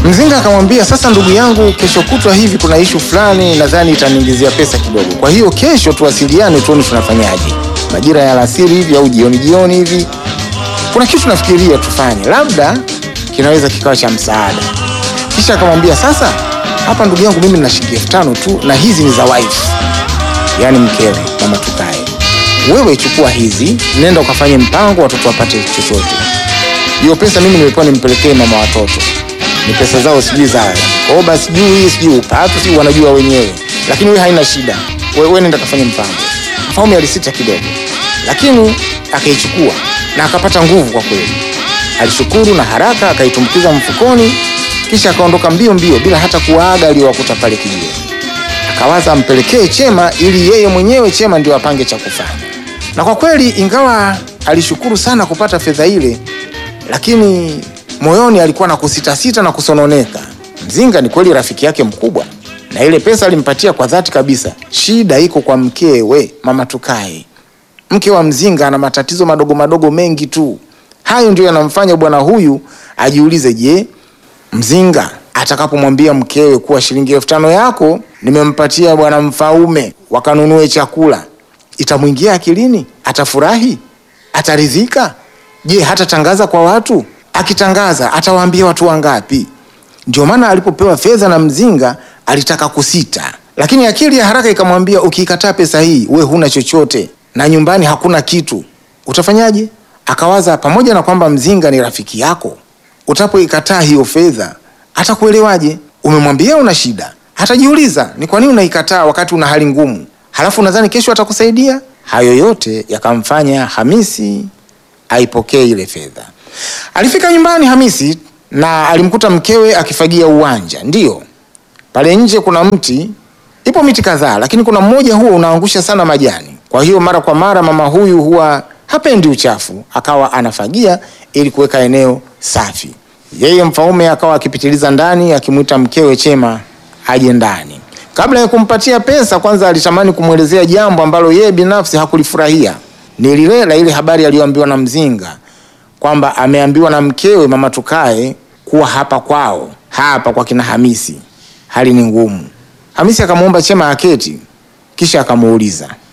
Mzinga akamwambia, sasa ndugu yangu, kesho kutwa hivi kuna ishu fulani, nadhani itaniingizia pesa kidogo. Kwa hiyo kesho tuwasiliane, tuone tunafanyaje, majira ya alasiri hivi au jioni jioni hivi. Kuna kitu nafikiria tufanye, labda kinaweza kikawa cha msaada. Kisha akamwambia, sasa hapa ndugu yangu, mimi nina shilingi elfu tano tu na hizi ni za wife, yaani mkewe, mama Tukae. Wewe chukua hizi, nenda ukafanye mpango, watoto wapate chochote. Hiyo pesa mimi nimepewa nimpelekee mama watoto ni pesa zao sijui za koba sijui sijui upatu sijui wanajua wenyewe, lakini wewe haina shida, wewe we nenda kafanya mpango. Mfaume alisita kidogo, lakini akaichukua na akapata nguvu kwa kweli. Alishukuru na haraka akaitumbukiza mfukoni, kisha akaondoka mbio mbio bila hata kuwaaga aliyowakuta pale kijiweni. Akawaza ampelekee Chema ili yeye mwenyewe Chema ndio apange cha kufanya. Na kwa kweli, ingawa alishukuru sana kupata fedha ile, lakini moyoni alikuwa na kusitasita na kusononeka. Mzinga ni kweli rafiki yake mkubwa, na ile pesa alimpatia kwa dhati kabisa. Shida iko kwa mkewe, mama Tukae. Mke wa Mzinga ana matatizo madogo madogo mengi tu. Hayo ndio yanamfanya bwana huyu ajiulize, je, Mzinga atakapomwambia mkewe kuwa shilingi elfu tano yako nimempatia bwana Mfaume wakanunue chakula, itamwingia akilini? Atafurahi? Ataridhika? Je, hatatangaza kwa watu? Akitangaza atawaambia watu wangapi? Ndio maana alipopewa fedha na Mzinga alitaka kusita, lakini akili ya haraka ikamwambia, ukiikataa pesa hii we huna chochote na nyumbani hakuna kitu, utafanyaje? Akawaza, pamoja na kwamba Mzinga ni rafiki yako, utapoikataa hiyo fedha atakuelewaje? Umemwambia una shida, hatajiuliza ni kwa nini unaikataa wakati una hali ngumu, halafu nadhani kesho atakusaidia. Hayo yote yakamfanya Hamisi aipokee ile fedha. Alifika nyumbani Hamisi na alimkuta mkewe akifagia uwanja. Ndiyo, pale nje kuna mti, ipo miti kadhaa, lakini kuna mmoja huo unaangusha sana majani. Kwa hiyo mara kwa mara mama huyu huwa hapendi uchafu, akawa anafagia ili kuweka eneo safi. Yeye Mfaume akawa akipitiliza ndani akimwita mkewe Chema aje ndani. Kabla ya kumpatia pesa, kwanza alitamani kumwelezea jambo ambalo yeye binafsi hakulifurahia. Ni lile la ile habari aliyoambiwa na Mzinga kwamba ameambiwa na mkewe mama Tukae kuwa hapa kwao, hapa kwa kina Hamisi hali ni ngumu. Hamisi akamwomba Chema aketi, kisha akamuuliza